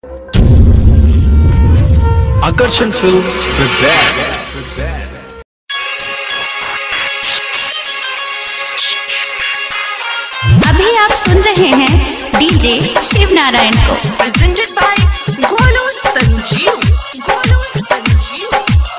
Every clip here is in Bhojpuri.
Akarshan Films present. अभी आप सुन रहे हैं डीजे शिव नारायण को presented by Golu Sanjeev. Golu Sanjeev.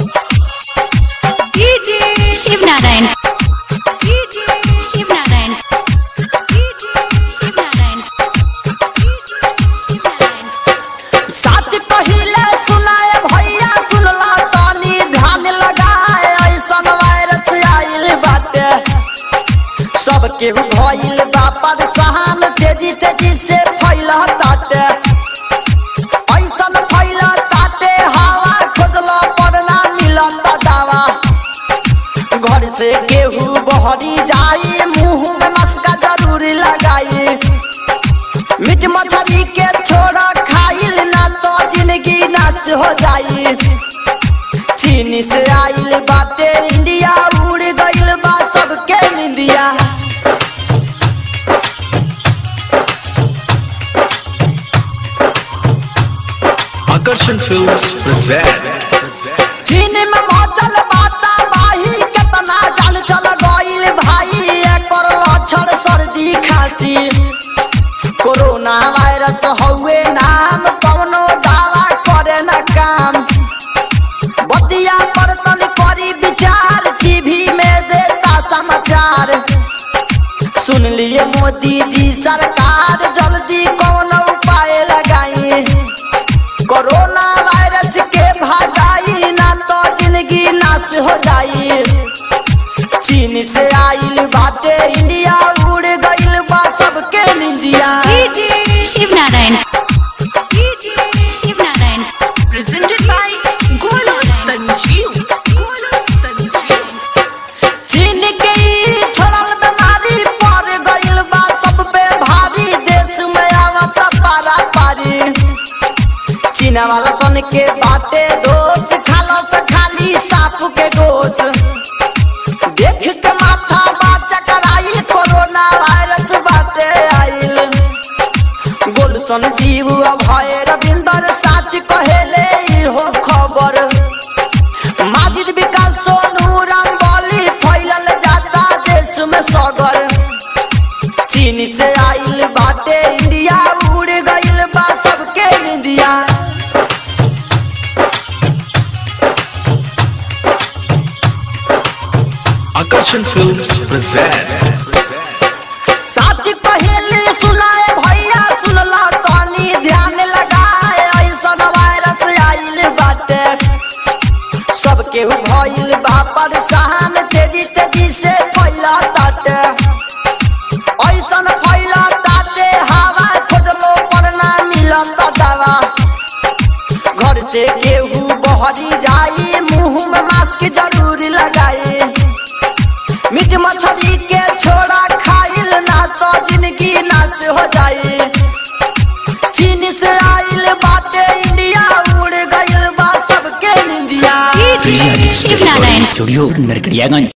DJ Shiv Narayan DJ Shiv Narayan DJ Shiv Narayan DJ Shiv Narayan सच कहिले सुनाए भैया सुनला तानी ध्यान लगाए ऐसन वायरस आइल बाटे सबके भइल बा परेशान तेजी तेजी से फैला ताटे ऐसन फैला ताटे हवा खोजला पर ना मिलत दवा घर से केहू बहरी जाई मुंह में मस्का जरूर लगाई मीट मछली के छोड़ा खाइल ना तो जिंदगी नाश हो जाई चीनी से आइल बाटे इंडिया उड़ गइल बा सबके निंदिया Akarshan Films present. चीन में मचल बाता बाही केतना जान चल गइल भाई एकर लक्षण सर्दी खांसी कोरोना वायरस हउए नाम कवनो दावा करे न काम बतिया पर तन करी विचार टीवी में देता समाचार सुन लिए मोदी जी सरकार जल्दी कौन उपाय लगाई कोरोना वायरस के भागाई ना तो जिंदगी नाश हो जाई चीन से आइल बाटे इंडिया उड़ गइल बा सबके निंदिया DJ Shiv Narayan DJ Shiv Narayan Presented by Golu Sanjeev. Golu Sanjeev. चीन के ई छोड़ल बीमारी पड़ गइल बा सब पे भारी देश में आवत पारा पारी चीन वाला सन के बाटे दोस्त खालो से खाली सांप के गोश देख के माथा बाचा कराइल कोरोना वायरस बाटे आइल गोलसन जीव भय रविंदर साच कहेले इहो खबर माजिद विकास सोनू रंगोली फैलल जाता देश में सगर चीन से आइल बाटे इंडिया उड़ गइल बा सबके निंदिया Akarshan Films present. साच पहले सुनाए भैया सुनला तानी ध्यान लगाए ऐसन वायरस आइल बाटे सबके भइल बा परेशान तेजी तेजी से फैला ताटे ऐसन फैला ताटे हवा खोजलो पर ना मिलत दवा घर से केहू बहरी जाई मुंह में मास्क जरूर लगाई मीट मछली के छोड़ा खाइल ना तो जिंदगी नाश हो जाई चीन से आइल बाटे इंडिया उड़ गइल बा सबके निंदिया डीजे शिव नारायण स्टूडियो नरकड़ियागंज